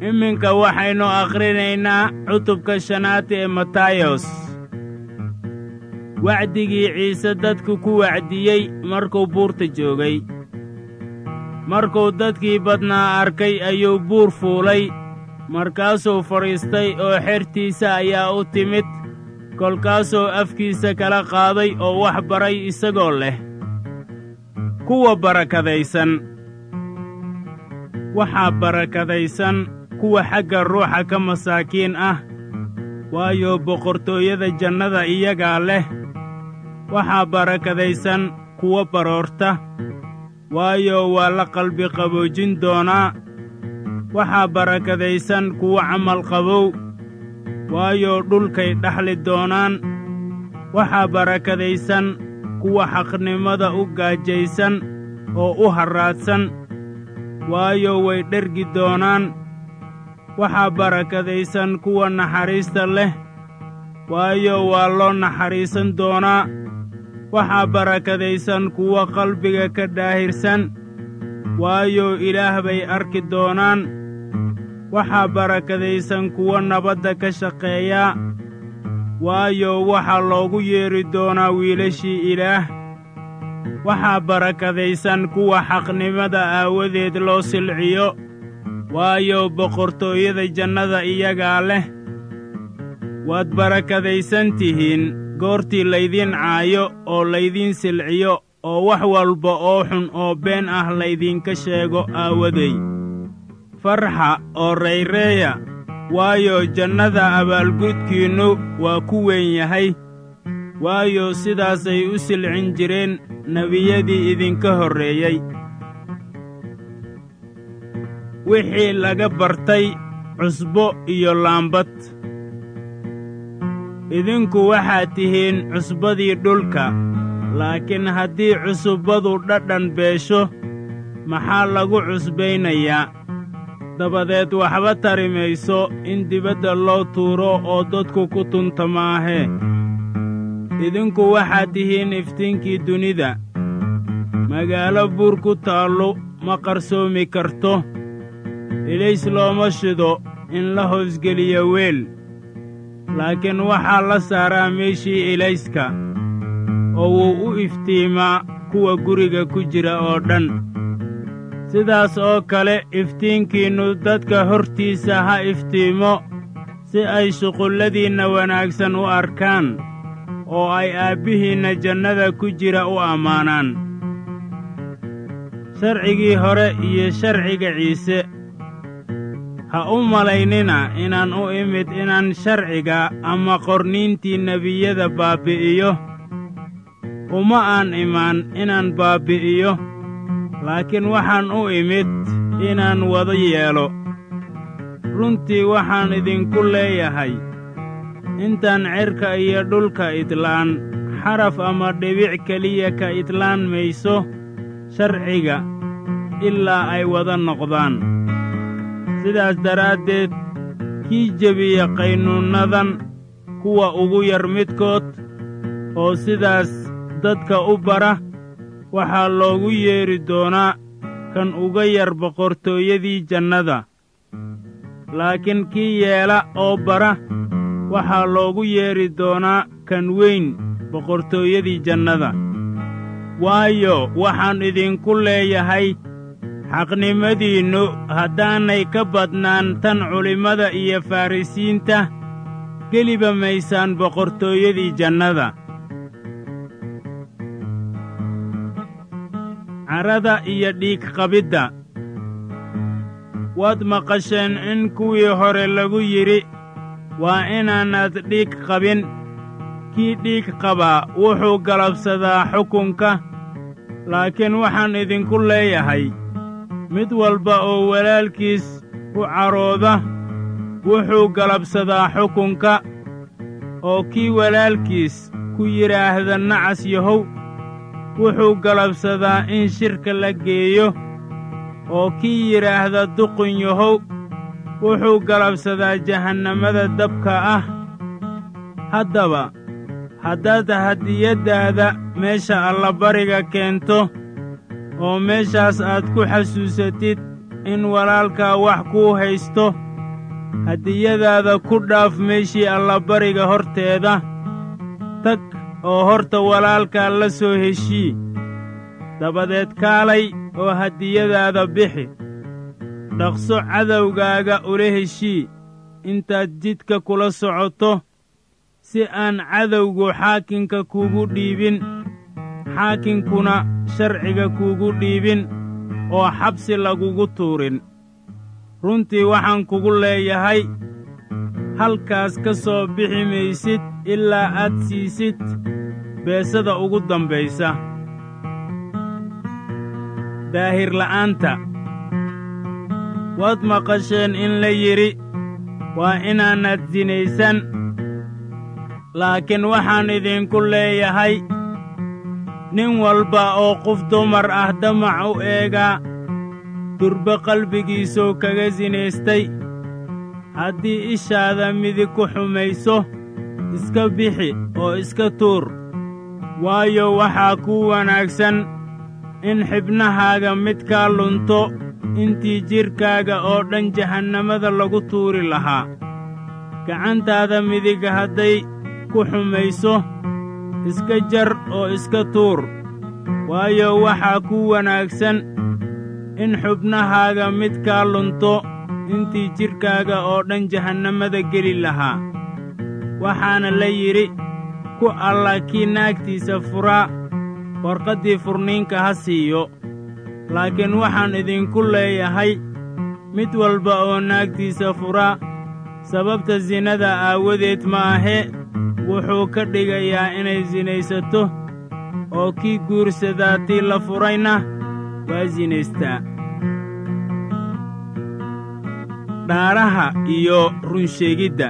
iminka waxaynu akhrinaynaa cutubka shanaad ee matayos wacdigii ciise dadku ku wacdiyey markuu buurta joogay markuu dadkii badnaa arkay ayuu buur fuulay markaasuu fadhiistay oo xertiisa ayaa u timid kolkaasuu afkiisa kala qaaday oo wax baray isagoo leh kuwa barakadaysan waxaa barakadaysan kuwa xagga ruuxa ka masaakiin ah waayo boqortooyada jannada iyagaa leh waxaa barakadaysan kuwa baroorta waayo waa la qalbi qaboojin doonaa waxaa barakadaysan kuwa camal qabow waayo dhulkay dhaxli doonaan waxaa barakadaysan kuwa xaqnimada u gaajaysan oo u harraadsan waayo way dhergi doonaan waxaa barakadaysan kuwa naxariista leh waayo waa loo naxariisan doonaa waxaa barakadaysan kuwa qalbiga ka daahirsan waayo ilaah bay arki doonaan waxaa barakadaysan kuwa nabadda ka shaqeeya waayo waxaa loogu yeedhi doonaa wiilashii ilaah waxaa barakadaysan kuwa xaqnimada aawadeed loo silciyo waayo boqortooyada jannada iyagaa leh waad barakadaysan tihiin goortii laydiin caayo oo laydiin silciyo oo wax walba oo xun oo been ah laydinka sheego aawadey farxa oo rayreeya waayo jannada abaalgudkiinnu waa ku weyn yahay waayo sidaasay u silcin jireen nebiyadii idinka horreeyey wixii laga bartay cusbo iyo laambad idinku waxaad tihiin cusbadii dhulka laakiin haddii cusubbadu dhadhan beesho maxaa lagu cusbaynayaa dabadeed waxba tari mayso in dibadda loo tuuro oo dadku ku tunta maahee idinku waxaad tihiin iftiinkii dunida magaalo buur ku taallu ma qarsoomi karto ilays looma shido in la hoosgeliyo weel laakiin waxaa la saaraa meeshii ilayska oo wuu u iftiimaa kuwa guriga ku jira oo dhan sidaas oo kale iftiinkiinnu dadka hortiisa ha iftiimo si ay shuqulladiinna wanaagsan u arkaan oo ay aabbihiinna jannada ku jira u ammaanaan sharcigii hore iyo sharciga ciise ha u malaynina inaan u imid inaan sharciga ama qorniintii nebiyada baabbi'iyo uma aan imaan inaan baabbi'iyo laakiin waxaan u imid inaan wada yeelo runtii waxaan idinku leeyahay intaan cerka iyo dhulka idlaan xaraf ama dhibic keliya ka idlaan mayso sharciga ilaa ay wada noqdaan sidaas daraaddeed kii jebiya qaynuunnadan kuwa ugu yar midkood oo sidaas dadka u bara waxaa loogu yeedhi doonaa kan uga yar boqortooyadii jannada laakiin kii yeela oo bara waxaa loogu yeedhi doonaa kan weyn boqortooyadii jannada waayo waxaan idinku leeyahay xaqnimadiinnu haddaanay ka badnaan tan culimmada iyo farrisiinta geliba maysaan boqortooyadii jannada carada iyo dhiigqabidda waad maqasheen in kuwii hore lagu yidhi waa inaanaad dhiig qabin kii dhiig qabaa wuxuu galabsadaa xukunka laakiin waxaan idinku leeyahay mid walba oo walaalkiis u carooda wuxuu galabsadaa xukunka oo kii walaalkiis ku yidhaahda nacas yahow wuxuu galabsadaa in shirka la geeyo oo kii yidhaahda duqun yahow wuxuu galabsadaa jahannamada dabka ah haddaba haddaad hadiyaddaada meesha allabariga keento oo meeshaas aad ku xasuusatid in walaalkaa wax kuu haysto hadiyadaada ku dhaaf meeshii allabariga horteeda tag oo horta walaalkaa la soo heshii dabadeed kaalay oo hadiyadaada bixi dhaqso cadowgaaga ula heshii intaad jidka kula socoto si aan cadowgu xaakinka kuugu dhiibin xaakinkuna sharciga kuugu dhiibin oo xabsi lagugu tuurin runtii waxaan kugu leeyahay halkaas ka soo bixi maysid ilaa aad siisid beesada ugu dambaysa daahirla'aanta waad maqasheen in la yidhi waa inaanad sinaysan laakiin waxaan idinku leeyahay nin walba oo qof dumar ah damac u eegaa durbe qalbigiisuu kaga sinaystay haddii ishaada midig ku xumayso iska bixi oo iska tuur waayo waxaa kuu wanaagsan in xibnahaaga mid kaa lunto intii jidhkaaga oo dhan jahannamada lagu tuuri lahaa gacantaada midig hadday ku xumayso iska jar oo iska tuur waayo waxaa kuu wanaagsan in xubnahaaga mid kaa lunto intii jidhkaaga oo dhan jahannamada geli lahaa waxaana la yidhi ku alla kii naagtiisa furaa warqaddii furniinka ha siiyo laakiin waxaan idinku leeyahay mid walba oo naagtiisa furaa sababta sinada aawadeed ma ahe wuxuu ka dhigayaa inay sinaysato oo kii guursadaa tii la furayna waa sinaystaa dhaaraha iyo runsheegidda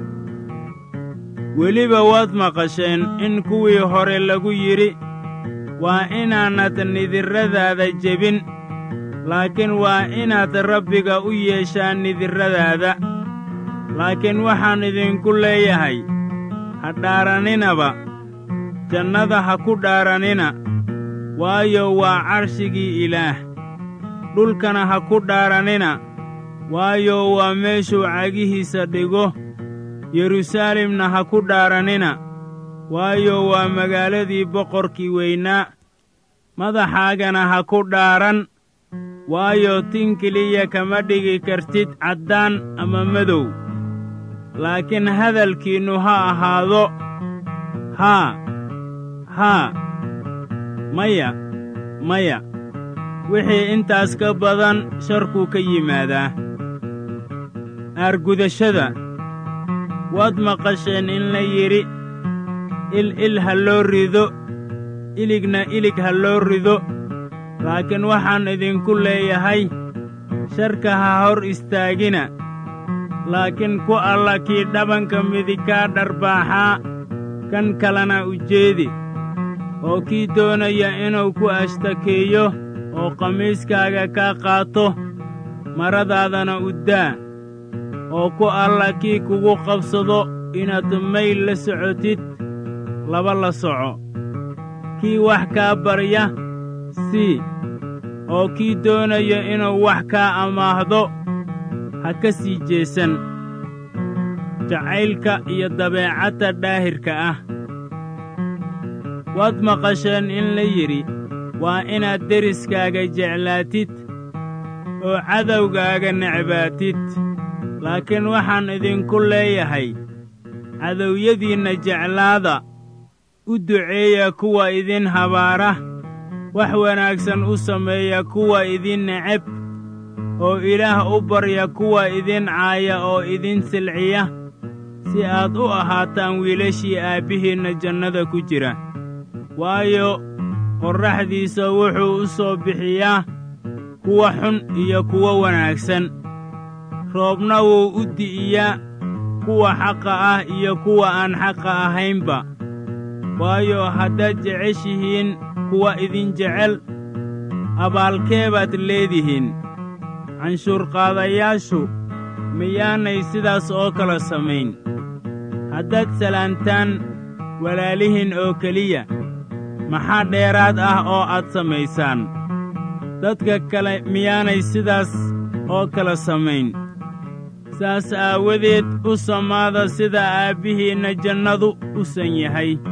weliba waad maqasheen in kuwii hore lagu yidhi waa inaanad nidirradaada jebin laakiin waa inaad rabbiga u yeeshaa nidirradaada laakiin waxaan idinku leeyahay ha dhaaraninaba jannada ha ku dhaaranina waayo waa carshigii ilaah dhulkana ha ku dhaaranina waayo waa meeshuu cagihiisa dhigo yeruusaalemna ha ku dhaaranina waayo waa magaaladii boqorkii weynaa madaxaagana ha ku dhaaran waayo tin keliya kama dhigi kartid caddaan ama madow laakiin hadalkiinnu ha ahaado haa haa maya maya wixii intaas ka badan sharkuu ka yimaadaa aargudashada waad maqasheen in la yidhi il il ha loo rido iligna ilig ha loo rido laakiin waxaan idinku leeyahay sharka ha hor istaagina laakiin ku alla kii dhabanka midig kaa dharbaaxaa kan kalena ujeedi oo kii doonaya inuu ku ashtakeeyo oo qamiiskaaga kaa qaato maradaadana uddaa oo ku alla kii kugu qabsado inaad mayl la socotid laba la soco kii wax kaa barya sii oo kii doonaya inuu wax kaa amaahdo ha ka sii jeesan jacaylka iyo dabeecadda dhaahirka ah waad maqasheen in la yidhi waa inaad deriskaaga jeclaatid oo cadowgaaga necbaatid laakiin waxaan idinku leeyahay cadowyadiinna jeclaada u duceeya kuwa idin habaara wax wanaagsan u sameeya kuwa idin neceb oo ilaah u barya kuwa idin caaya oo idin silciya si aad u ahaataan wiilashii aabbihiinna jannada ku jira waayo qorraxdiisa wuxuu u soo bixiyaa kuwa xun iyo kuwa wanaagsan roobna wuu u di'iyaa kuwa xaqa ah iyo kuwa aan xaqa ahaynba waayo haddaad jeceshihiin kuwa idin jecel abaalkee baad leedihiin canshuurqaadayaashu miyaanay sidaas oo kale samayn haddaad salaantaan walaalihiin oo keliya maxaa dheeraad ah oo aad samaysaan dadka kale miyaanay sidaas oo kale samayn saas aawadeed u samaada sida aabbihiinna jannadu u san yahay